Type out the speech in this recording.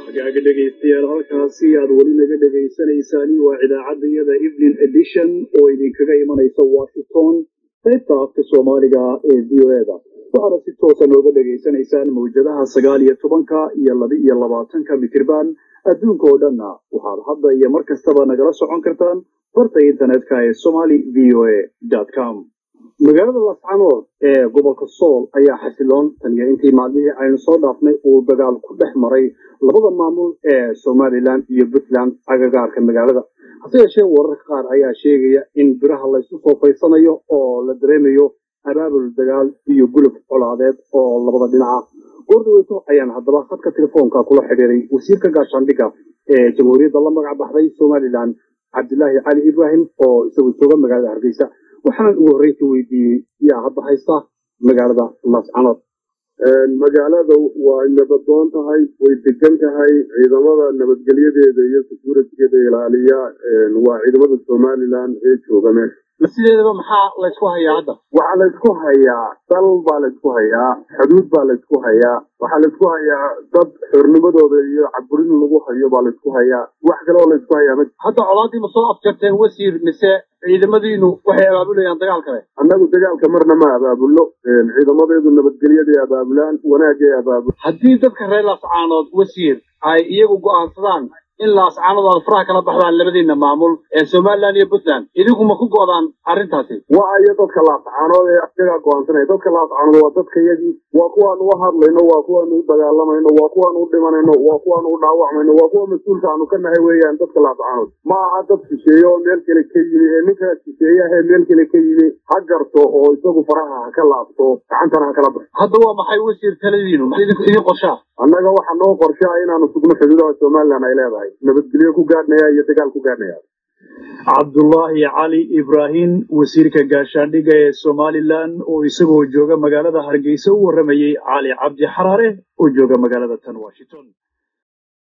hagaaga dhegaystayaal halkaasi aad weli naga dhagaysanaysaan waa idaacadayada evening edition oo idinkaga imanaysa washington qaybta afka soomaaliga ee v o eda waxaana si toosa nooga dhegaysanaysaan mawjadaha sagaal iyo tobanka iyo laba iyo labaatanka mitirban adduunka oo dhanna waxaad hadda iyo mar kastaba nagala socon kartaan barta internetka ee somaly v o a com magaalada lascanood ee gobolka sool ayaa xasiloon taniyo intii maalmihii aynu soo dhaafnay uu dagaal ku dhex maray labada maamul ee somalilan iyo puntland agagaarka magaalada hase yeeshee wararka qaar ayaa sheegaya in biraha laysu soo faysanayo oo la dareemayo abaabul dagaal iyo gulub colaadeed oo labada dhinaca goordhaweyto ayaan haddaba khadka telefoonka kula xidhiiray wasiirka gaashaandhigga ee jamhuuriyadda la magac baxday somalilan cabdilaahi cali ibraahim oo isagu jooga magaalada hargeysa waxaan ugu horreynta weydiiyey yaa hadda haysta magaalada lascanood magaalada waa nabadoon tahay way degan tahay ciidamada nabadgelyadeeda iyo securitigeeda ilaaliya waa ciidamada somalilan ee jooga meesha sideedaba maxaa laysku hayaa hadda waxaa laysku hayaa dal baa laysku hayaa xuduud baa laysku hayaa waxaa laysku hayaa dad xornimadooda iyo caburin lagu hayo baa laysku hayaa wax kale oo laysku hayaa ma hadda colaadii ma soo afjarteen wasiir mise ciidamadiinu waxay abaabulayaan dagaal kale annagu dagaalka marna ma abaabulno ciidamadeedu nabadgelyaday abaabulaan wanaagay abaabul haddii dadka reer laascaanood wasiir ay iyagu go'aansadaan in laascaanood aad faraha kala baxdaan labadiina maamul ee somalilan iyo puntland idinku ma ku go'daan arrintaasi waa iyo dadka laascaanood ee iyagaa go'aansanaya dadka laascaanood waa dadkayagii waa kuwaan u hadlayno waa kuwaan u dagaalamayno waa kuwaan u dhimanayno waa kuwaan u dhaawacmayno waa kuwa mas-uulka aanu ka nahay weeyaan dadka laascaanood ma aha dad shisheeye oo meel kale ka yimi ee ninka shisheeyaha ee meel kale ka yimi ha garto oo isagu faraha ha ka laabto gacantana ha kala baxo hadda waa maxay wasiir taladiinu idin qorshaa annaga waxaa noo qorshaa inaanu sugno xuduudaha somalilan ay leedahay nabadgelyo ku gaadhnaya iyo dagaal ku gaadhnaya cabdullaahi cali ibraahim wasiirka gaashaandhigga ee somalilan oo isagoo jooga magaalada hargeysa u warramayey cali cabdi xaraare oo jooga magaalada tan washington